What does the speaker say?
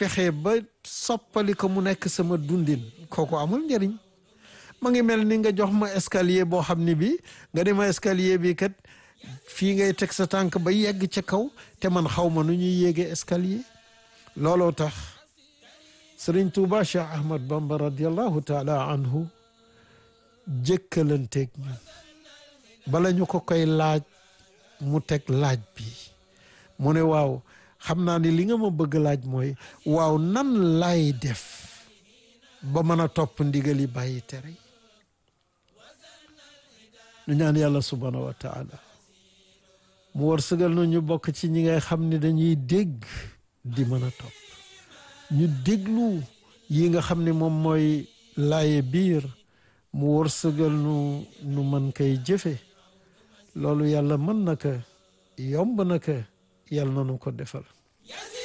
fexe ba soppali ko mu nekk sama dundin kooku amul njëriñ ma ngi mel ni nga jox ma escalier boo xam ne bi nga di ma escalier bi kat fii ngay teg sa tànk ba yegg ca kaw te man xaw ma nu ñuy yéege escalier looloo tax sëriñ Tuuba Cheikh Ahmad Bamba radiallahu taala anhu jëkkalanteeg ñun bala ñu ko koy laaj mu teg laaj bi mu ne waaw xam naa ni li nga ma bëgg laaj mooy waaw nan lay def ba mën a topp ndigal yi bàyyi tere yi ñu ñaan yàlla subhaanahu wa taala mu war sëgal na ñu bokk ci ñi ngay xam ni dañuy dégg di mën a topp ñu déglu yi nga xam ni moom mooy laaye biir mu war sëgal nu nu mën koy jëfe loolu yàlla mën na ko yomb na ko yàlla na nu ko defal